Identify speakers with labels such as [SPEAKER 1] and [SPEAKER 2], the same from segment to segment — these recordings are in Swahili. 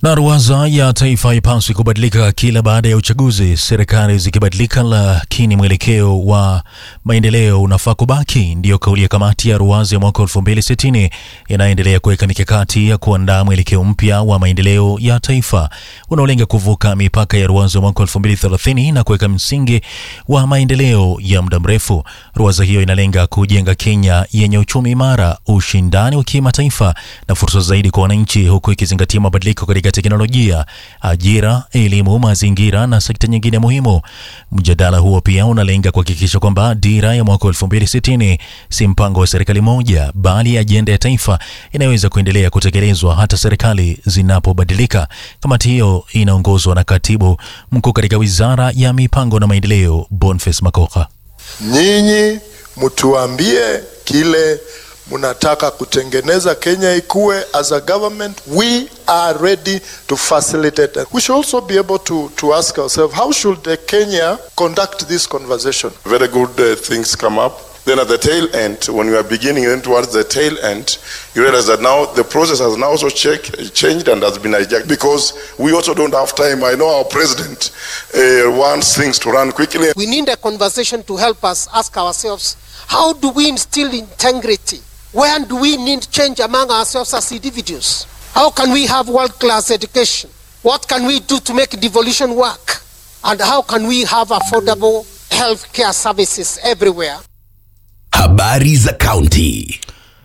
[SPEAKER 1] Na ruwaza ya taifa haipaswi kubadilika kila baada ya uchaguzi, serikali zikibadilika, lakini mwelekeo wa maendeleo unafaa kubaki. Ndiyo kauli ya kamati ya ruwaza ya mwaka 2060 inayoendelea kuweka mikakati ya kuandaa mwelekeo mpya wa maendeleo ya taifa unaolenga kuvuka mipaka ya ruwaza ya mwaka 2030 na kuweka msingi wa maendeleo ya muda mrefu. Ruwaza hiyo inalenga kujenga Kenya yenye uchumi imara, ushindani wa kimataifa na fursa zaidi kwa wananchi, huku ikizingatia mabadiliko katika teknolojia, ajira, elimu, mazingira na sekta nyingine muhimu. Mjadala huo pia unalenga kuhakikisha kwamba dira ya mwaka 2060 si mpango wa serikali moja, bali ajenda ya taifa inaweza kuendelea kutekelezwa hata serikali zinapobadilika. Kamati hiyo inaongozwa na katibu mkuu katika wizara ya mipango na maendeleo, Boniface Makoha.
[SPEAKER 2] Nyinyi mtuambie kile mnataka kutengeneza Kenya ikuwe. As a government we are ready to facilitate. We should also be able to, to ask ourselves how should the Kenya conduct this conversation.
[SPEAKER 3] Very good uh, things come up. Then at the tail end, when we are beginning, then towards the tail end, you realize that now the process has now also check, changed and has been hijacked because we also don't have time. I know our president uh, wants things to run quickly.
[SPEAKER 4] We need a conversation to help us ask ourselves how do we instill integrity? Where do we need change among ourselves as individuals? How can we have world class education? What can we do to make devolution work? And how can we have affordable health care services everywhere?
[SPEAKER 5] Habari za kaunti.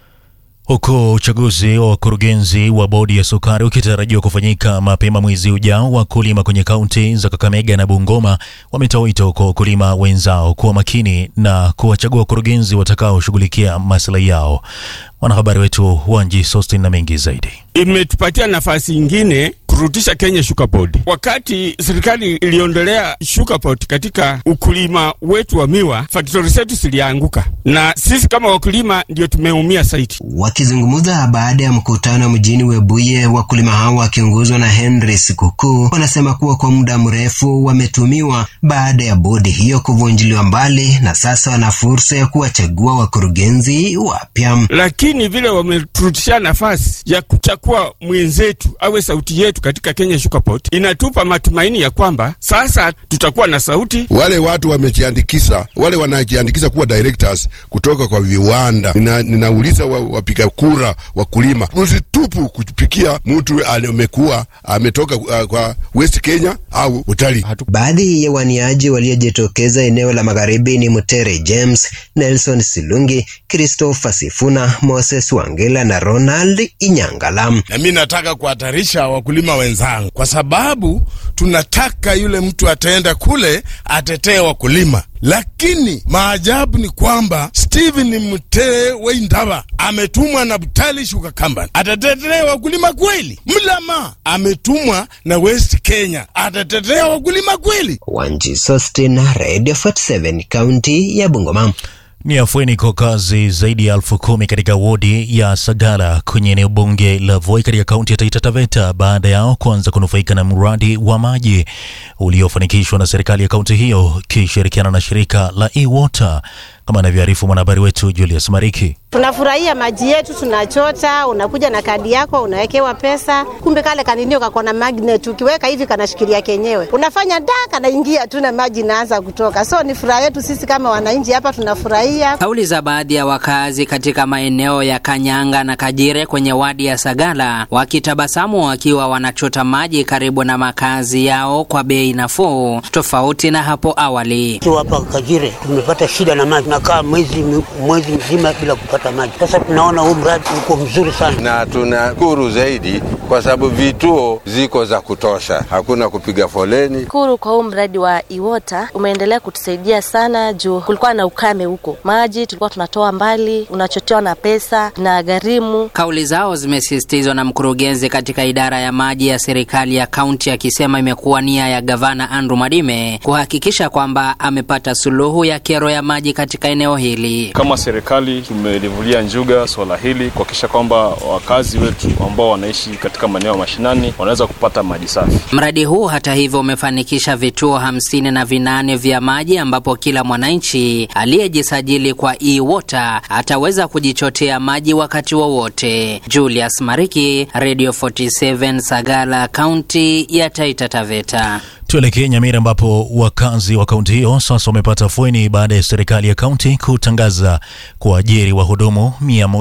[SPEAKER 1] Huku uchaguzi wa wakurugenzi wa bodi ya sukari ukitarajiwa kufanyika mapema mwezi ujao, wakulima kwenye kaunti za Kakamega na Bungoma wametoa wito kwa wakulima wenzao kuwa makini na kuwachagua wakurugenzi watakaoshughulikia maslahi yao. Mwanahabari wetu Wanji Sostin na mengi zaidi.
[SPEAKER 6] Imetupatia nafasi ingine kurudisha Kenya Sugar Board. Wakati serikali iliondolea Sugar Board katika ukulima wetu wa miwa, faktori zetu zilianguka na sisi kama wakulima ndio tumeumia zaidi.
[SPEAKER 7] Wakizungumza baada ya mkutano mjini Webuye, wakulima hao wakiongozwa na Henry Sikukuu wanasema kuwa kwa muda mrefu wametumiwa baada ya bodi hiyo kuvunjiliwa mbali, na sasa wana fursa ya kuwachagua wakurugenzi wapya.
[SPEAKER 6] Lakini vile wameturudishia nafasi ya kuchagua mwenzetu awe sauti yetu katika Kenya Sugar Board, inatupa matumaini ya kwamba sasa tutakuwa na sauti.
[SPEAKER 8] Wale watu wamejiandikisha, wale wanajiandikisha kuwa directors kutoka kwa viwanda, nina, ninauliza wa, wapiga kura wakulima, msitupu kupikia mtu amekuwa ametoka uh, kwa West Kenya au utalii.
[SPEAKER 7] Baadhi ya waniaji waliojitokeza eneo la magharibi ni Mutere James, Nelson Silungi, Christopher Sifuna, Moses Wangela na Ronald Inyangala.
[SPEAKER 9] Na mi nataka kuhatarisha wakulima wenzangu, kwa sababu tunataka yule mtu ataenda kule atetee wakulima, lakini maajabu ni kwamba Stephen Mutee Weindaba ametumwa na Butali Sugar Company, atatetea wakulima kweli? Mlama ametumwa na West Kenya, atatetea wakulima kweli?
[SPEAKER 7] Wanji Sostin, Radio 47, kaunti ya Bungoma.
[SPEAKER 1] Ni afueni kwa kazi zaidi ya elfu kumi katika wodi ya Sagala kwenye eneo bunge la Voi katika kaunti ya Taita Taveta baada yao kuanza kunufaika na mradi wa maji uliofanikishwa na serikali ya kaunti hiyo ikishirikiana na shirika la E-Water kama anavyoarifu mwanahabari wetu Julius Mariki.
[SPEAKER 10] Tunafurahia maji yetu, tunachota, unakuja na kadi yako, unawekewa pesa. Kumbe kale kaninio kako na magnet, ukiweka hivi kanashikilia kenyewe, unafanya da, kanaingia tu na maji inaanza kutoka. So ni furaha yetu sisi kama wananchi hapa, tunafurahia.
[SPEAKER 11] Kauli za baadhi ya wakazi katika maeneo ya Kanyanga na Kajire kwenye wadi ya Sagala wakitabasamu wakiwa wanachota maji karibu na makazi yao kwa bei nafuu, tofauti na hapo awali.
[SPEAKER 12] Tukiwa hapa Kajire tumepata shida na maji, nakaa mwezi mwezi mzima bila kupata maji. Sasa tunaona huu mradi uko mzuri sana,
[SPEAKER 13] na tunashukuru zaidi kwa sababu vituo ziko za kutosha, hakuna kupiga foleni.
[SPEAKER 14] Shukuru kwa huu mradi wa Iwota umeendelea kutusaidia sana, juu kulikuwa na ukame huko, maji tulikuwa tunatoa mbali, unachotewa na pesa na gharimu.
[SPEAKER 11] Kauli zao zimesisitizwa na mkurugenzi katika idara ya maji ya serikali ya kaunti akisema imekuwa nia ya gavana Andrew Mwadime kuhakikisha kwamba amepata suluhu ya kero ya maji katika eneo hili.
[SPEAKER 15] Kama serikali tumelivulia njuga swala hili kuhakikisha kwamba wakazi wetu ambao wanaishi katika maeneo ya mashinani wanaweza kupata maji safi.
[SPEAKER 11] Mradi huu hata hivyo umefanikisha vituo hamsini na vinane vya maji ambapo kila mwananchi aliyejisajili kwa e-water ataweza kujichotea maji wakati wowote. Julius Mariki, Radio 47 Sagala, kaunti ya Taita Taveta.
[SPEAKER 1] Tuelekee Nyamira ambapo wakazi wa kaunti hiyo sasa wamepata afueni baada ya serikali ya kaunti kutangaza kuajiri wahudumu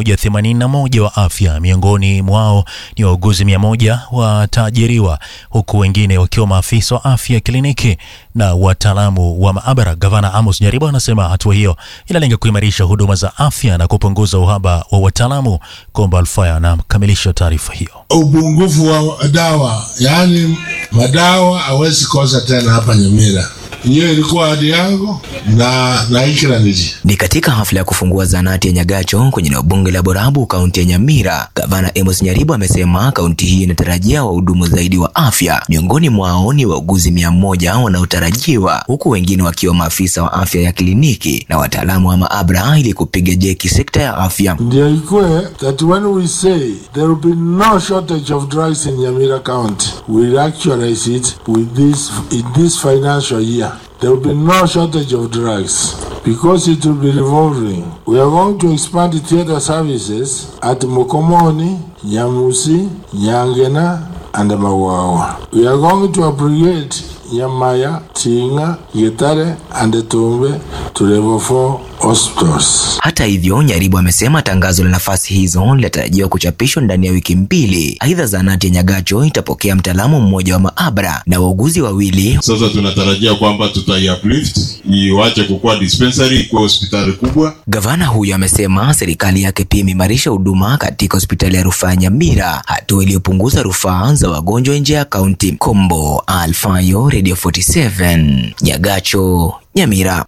[SPEAKER 1] 181 wa afya. Miongoni mwao ni wauguzi 100 wataajiriwa huku wengine wakiwa maafisa wa afya kliniki na wataalamu wa maabara. Gavana Amos Nyaribo anasema hatua hiyo inalenga kuimarisha huduma za afya na kupunguza uhaba wa wataalamu. Komba Alfaya anakamilisha taarifa hiyo.
[SPEAKER 16] upungufu wa dawa, yaani madawa hawezi kosa tena hapa Nyamira. Hiyo ilikuwa ahadi yangu na naikira niji
[SPEAKER 17] Ni katika hafla ya kufungua zanati ya Nyagacho kwenye eneo bunge la Borabu, kaunti ya Nyamira. Gavana Amos Nyaribo amesema kaunti hii inatarajia wahudumu zaidi wa afya, miongoni mwao ni wauguzi mia moja wanaotarajiwa, huku wengine wakiwa maafisa wa afya ya kliniki na wataalamu wa maabara ili kupiga jeki sekta ya afya.
[SPEAKER 16] ndio ikue that when we say there will be no shortage of drugs in Nyamira County, we'll actualize it with this in this financial year. There will be no shortage of drugs because it will be revolving. We are going to expand the theater services at Mokomoni, Nyamusi, Nyangena, and Mawawa. We are going to upgrade Nyamaya, Tinga, Getare, and Tumbe to level 4 hospitals.
[SPEAKER 17] Hata hivyo, Nyaribo amesema tangazo la nafasi hizo linatarajiwa kuchapishwa ndani ya wiki mbili. Aidha, zahanati ya Nyagacho itapokea mtaalamu mmoja wa maabara na wauguzi wawili.
[SPEAKER 18] Sasa tunatarajia kwamba tutaiuplift iwache kukuwa dispensary ikuwe hospitali kubwa.
[SPEAKER 17] Gavana huyo amesema serikali yake pia imeimarisha huduma katika hospitali ya rufaa ya Nyamira, hatua iliyopunguza rufaa za wagonjwa nje ya kaunti. Kombo Alfayo, Radio 47, Nyagacho, Nyamira.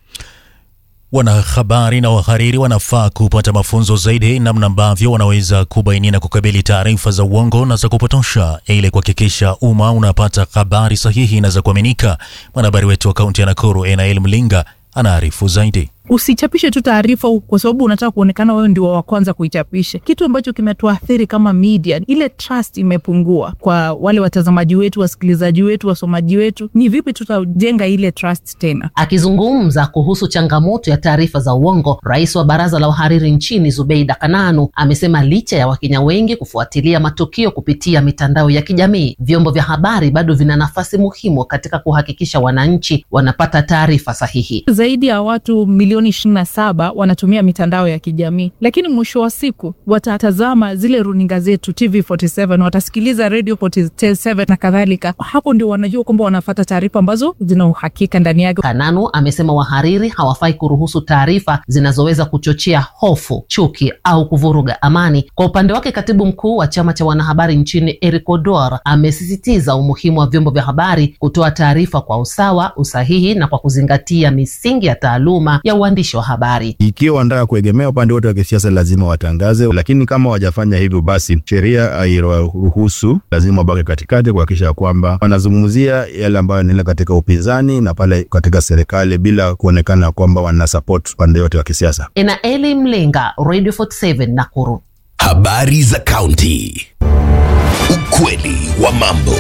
[SPEAKER 1] Wanahabari na wahariri wanafaa kupata mafunzo zaidi namna ambavyo wanaweza kubaini na kukabili taarifa za uongo na za kupotosha ili kuhakikisha umma unapata habari sahihi na za kuaminika. Mwanahabari wetu wa kaunti ya Nakuru Enael Mlinga anaarifu zaidi.
[SPEAKER 19] Usichapishe tu taarifa kwa sababu unataka kuonekana wewe ndio wa kwanza kuichapisha. Kitu ambacho kimetuathiri kama media, ile trust imepungua kwa wale watazamaji wetu, wasikilizaji wetu, wasomaji wetu. Ni vipi tutajenga ile trust tena?
[SPEAKER 20] Akizungumza kuhusu changamoto ya taarifa za uongo, rais wa baraza la wahariri nchini Zubeida Kananu amesema licha ya Wakenya wengi kufuatilia matukio kupitia mitandao ya kijamii, vyombo vya habari bado vina nafasi muhimu katika kuhakikisha wananchi wanapata taarifa sahihi.
[SPEAKER 19] Zaidi ya watu milioni ishirini na saba wanatumia mitandao ya kijamii, lakini mwisho wa siku watatazama zile runinga zetu TV47, watasikiliza Radio 47 na kadhalika. Hapo ndio wanajua kwamba wanafata taarifa ambazo zina uhakika ndani yake.
[SPEAKER 20] Kananu amesema wahariri hawafai kuruhusu taarifa zinazoweza kuchochea hofu, chuki au kuvuruga amani. Kwa upande wake, katibu mkuu wa chama cha wanahabari nchini Eric Odor amesisitiza umuhimu wa vyombo vya habari kutoa taarifa kwa usawa, usahihi na kwa kuzingatia misingi ya taaluma ya uandishi wa habari.
[SPEAKER 21] Ikiwa wanataka kuegemea upande wote wa kisiasa, lazima watangaze, lakini kama wajafanya hivyo, basi sheria hairuhusu, lazima wabaki katikati kuhakikisha kwamba wanazungumzia yale ambayo yanaendelea katika upinzani na pale katika serikali bila kuonekana kwamba wana support upande wote wa kisiasa.
[SPEAKER 20] Enaeli Mlinga, Radio 47 Nakuru.
[SPEAKER 5] Habari za kaunti. Ukweli wa mambo.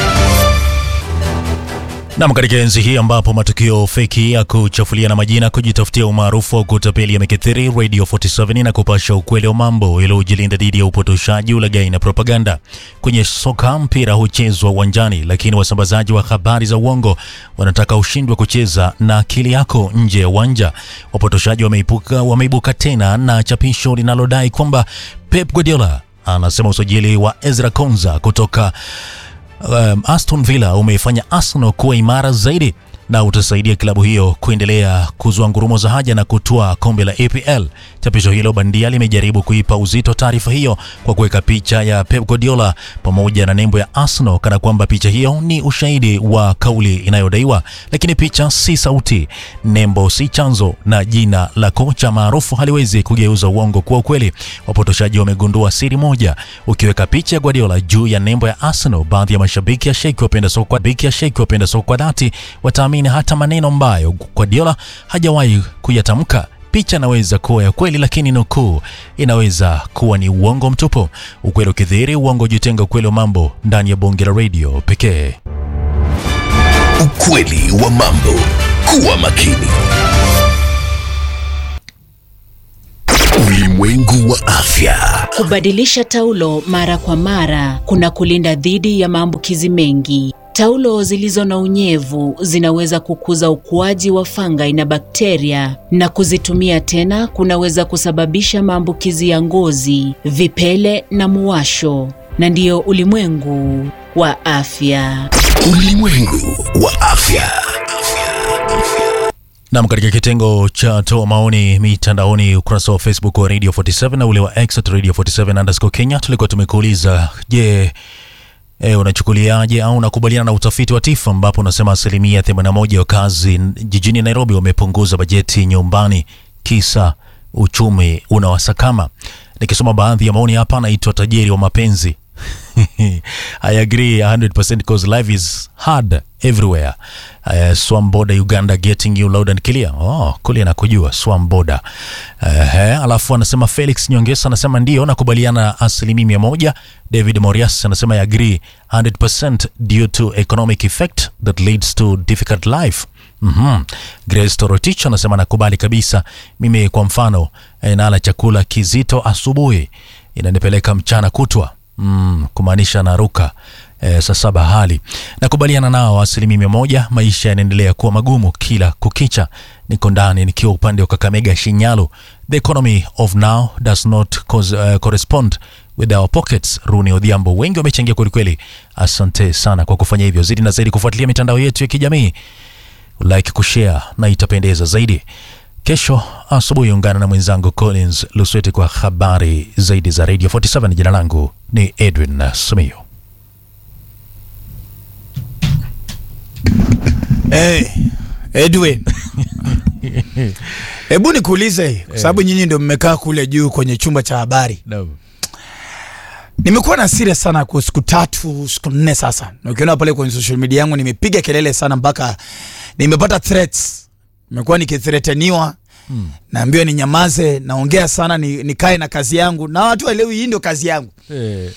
[SPEAKER 1] Nam, katika enzi hii ambapo matukio feki ya kuchafulia na majina kujitafutia umaarufu wa kutapeli yamekithiri, Radio 47 na kupasha ukweli wa mambo ili ujilinda dhidi ya upotoshaji, ulaghai na propaganda. Kwenye soka, mpira huchezwa uwanjani, lakini wasambazaji wa habari za uongo wanataka ushindwe kucheza na akili yako nje ya uwanja. Wapotoshaji wameibuka, wameibuka tena na chapisho linalodai kwamba Pep Guardiola anasema usajili wa Ezra Konza kutoka um, Aston Villa umeifanya Arsenal kuwa imara zaidi na utasaidia klabu hiyo kuendelea kuzua ngurumo za haja na kutoa kombe la APL. Chapisho hilo bandia limejaribu kuipa uzito taarifa hiyo kwa kuweka picha ya Pep Guardiola pamoja na nembo ya Arsenal kana kwamba picha hiyo ni ushahidi wa kauli inayodaiwa, lakini picha si sauti, nembo si chanzo, na jina la kocha maarufu haliwezi kugeuza uongo kuwa ukweli. Wapotoshaji wamegundua siri moja: ukiweka picha ya Guardiola juu ya nembo ya Arsenal, baadhi ya mashabiki ya sheki wapenda soka biki ya sheki wapenda soka dhati wataamini hata maneno ambayo Guardiola hajawahi kuyatamka Picha inaweza kuwa ya kweli, lakini nukuu inaweza kuwa ni uongo mtupu. Ukweli ukidhihiri, uongo ujitenga. Ukweli wa mambo ndani ya bonge la radio pekee.
[SPEAKER 5] Ukweli wa mambo. Kuwa makini. Ulimwengu wa afya.
[SPEAKER 2] Kubadilisha taulo mara kwa mara kuna kulinda dhidi ya maambukizi mengi. Taulo zilizo na unyevu zinaweza kukuza ukuaji wa fungi na bakteria, na kuzitumia tena kunaweza kusababisha maambukizi ya ngozi, vipele na muwasho. Na ndiyo ulimwengu wa afya.
[SPEAKER 5] Ulimwengu wa afya.
[SPEAKER 1] Nam, katika kitengo cha toa maoni mitandaoni, ukurasa wa Facebook wa Radio 47 na ule wa X at Radio 47 underscore Kenya, tulikuwa tumekuuliza je, E, unachukuliaje au unakubaliana na utafiti wa TIFA ambapo unasema asilimia 81 ya wakazi jijini Nairobi wamepunguza bajeti nyumbani kisa uchumi unawasakama. Nikisoma baadhi ya maoni hapa, anaitwa tajiri wa mapenzi I agree 100% because life is hard everywhere. Uh, Swamboda Uganda getting you loud and clear. Oh, kule nakujua Swamboda. Uh, alafu anasema Felix Nyongesa anasema ndio nakubaliana asilimia mia moja. David Morias anasema I agree 100% due to economic effect that leads to difficult life. Mm-hmm. Grace Torotich anasema nakubali kabisa. Mimi kwa mfano eh, nala chakula kizito asubuhi inanipeleka mchana kutwa mm, kumaanisha naruka e, saa saba hali nakubaliana nao asilimia mia moja. Maisha yanaendelea kuwa magumu kila kukicha. Niko ndani nikiwa upande wa Kakamega, Shinyalu. The economy of now does not cause, uh, correspond with our pockets. Runi Odhiambo, wengi wamechangia kwelikweli. Asante sana kwa kufanya hivyo. Zidi na zaidi kufuatilia mitandao yetu ya kijamii, like, kushare na itapendeza zaidi. Kesho asubuhi ungana na mwenzangu Collins Lusweti kwa habari zaidi za Radio 47. Jina langu ni Edwin Simiyu.
[SPEAKER 22] Hey, Edwin, hebu nikuulize kwa sababu nyinyi ndio mmekaa kule juu kwenye chumba cha habari
[SPEAKER 1] no.
[SPEAKER 22] Nimekuwa na serious sana kwa siku tatu siku nne sasa, na ukiona pale kwenye social media yangu nimepiga kelele sana mpaka nimepata threats. Nimekuwa nikithreateniwa hmm. Naambiwa ninyamaze, naongea sana, ni, nikae na kazi yangu, na watu waelewi hii ndio kazi yangu
[SPEAKER 1] Eh,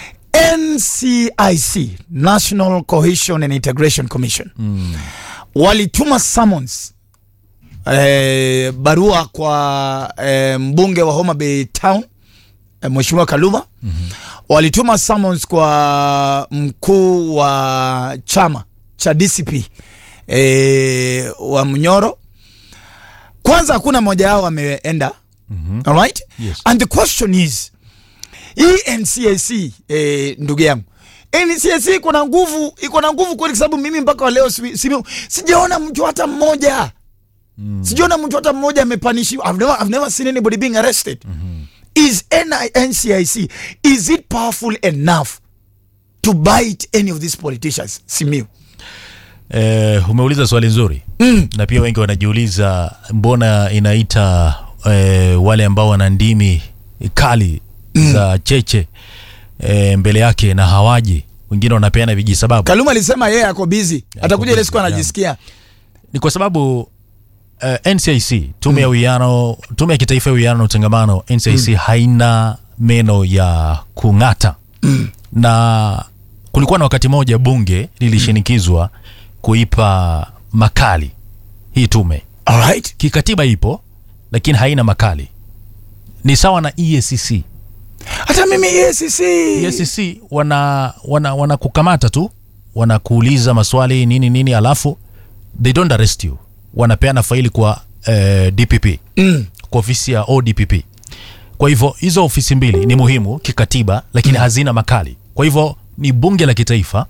[SPEAKER 22] NCIC, National Cohesion and Integration Commission
[SPEAKER 1] mm.
[SPEAKER 22] walituma summons eh, barua kwa eh, mbunge wa Homa Bay Town eh, Mheshimiwa Kaluma
[SPEAKER 1] Mhm.
[SPEAKER 22] walituma summons kwa mkuu wa chama cha DCP eh, wa Mnyoro. Kwanza hakuna mmoja wao ameenda
[SPEAKER 1] Mhm.
[SPEAKER 22] all right
[SPEAKER 1] Yes.
[SPEAKER 22] and the question is hii NCAC eh, ndugu yangu NCAC iko na nguvu iko na nguvu kweli, kwa sababu mimi mpaka wa leo si, si, sijaona mtu hata mmoja mm. sijaona mtu hata mmoja amepanishiwa. I've never, I've never seen anybody being arrested mm-hmm. Is NI NCIC is it powerful enough to bite any of these politicians? Simiu
[SPEAKER 1] Eh, umeuliza swali nzuri
[SPEAKER 22] mm.
[SPEAKER 1] na pia wengi wanajiuliza mbona inaita eh, wale ambao wana ndimi kali mm. za cheche eh, mbele yake na hawaji. Wengine wanapeana vijisababu.
[SPEAKER 22] Kaluma alisema yeye ako busy, atakuja ile siku anajisikia
[SPEAKER 1] Ni kwa sababu uh, NCIC tume ya uwiano, tume ya kitaifa ya uwiano na utangamano NCIC
[SPEAKER 22] Mm.
[SPEAKER 1] haina meno ya kung'ata na kulikuwa na wakati moja bunge lilishinikizwa kuipa makali hii tume.
[SPEAKER 22] Alright.
[SPEAKER 1] Kikatiba ipo lakini haina makali. Ni sawa na EACC.
[SPEAKER 22] hata mimi EACC
[SPEAKER 1] EACC wana wana wanakukamata tu, wanakuuliza maswali nini nini, alafu they don't arrest you, wanapeana faili kwa eh, DPP
[SPEAKER 22] mm.
[SPEAKER 1] kwa ofisi ya ODPP. Kwa hivyo hizo ofisi mbili ni muhimu kikatiba, lakini hazina makali. Kwa hivyo ni bunge la kitaifa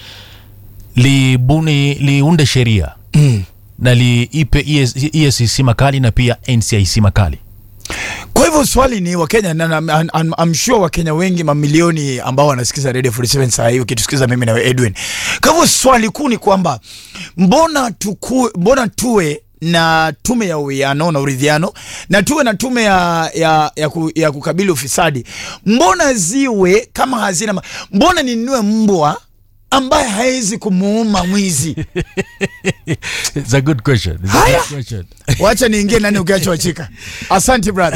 [SPEAKER 1] libuni liunde sheria
[SPEAKER 22] mm.
[SPEAKER 1] na liipe EAC EACC makali na pia NCIC makali.
[SPEAKER 22] Kwa hivyo swali ni Wakenya na, na, I'm, I'm, I'm sure Wakenya wengi mamilioni ambao wanasikiza Radio 47 saa hii ukitusikiza mimi na Edwin. Kwa hivyo swali kuu ni kwamba mbona tuku, mbona tuwe na tume ya uwiano na uridhiano na tuwe na tume ya, ya, ya, ku, ya kukabili ufisadi, mbona ziwe kama hazina, ma- mbona ninunue mbwa ambaye hawezi kumuuma mwizi?
[SPEAKER 1] It's a good question. It's a
[SPEAKER 22] Haya.
[SPEAKER 1] good question.
[SPEAKER 22] Wacha niingie nani ukiachwa chika. Asante brother.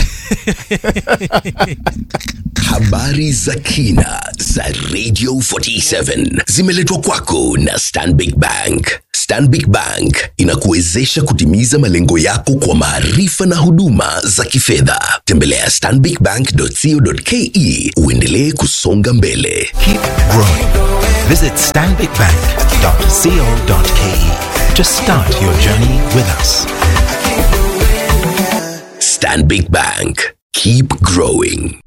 [SPEAKER 5] Habari za kina za Radio 47 zimeletwa kwako na Stanbic Bank. Stanbic Bank inakuwezesha kutimiza malengo yako kwa maarifa na huduma za kifedha. Tembelea stanbicbank.co.ke uendelee kusonga mbele.
[SPEAKER 3] Keep growing. Visit stanbicbank.co.ke to start your journey with us.
[SPEAKER 5] Stanbic Bank. Keep growing.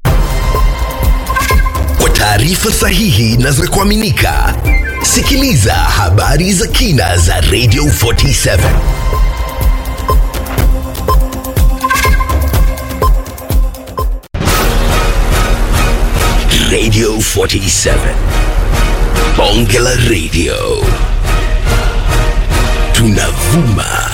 [SPEAKER 5] Kwa taarifa sahihi na za kuaminika, sikiliza habari za kina za Radio 47. Radio 47. Bonge la Radio. Tunavuma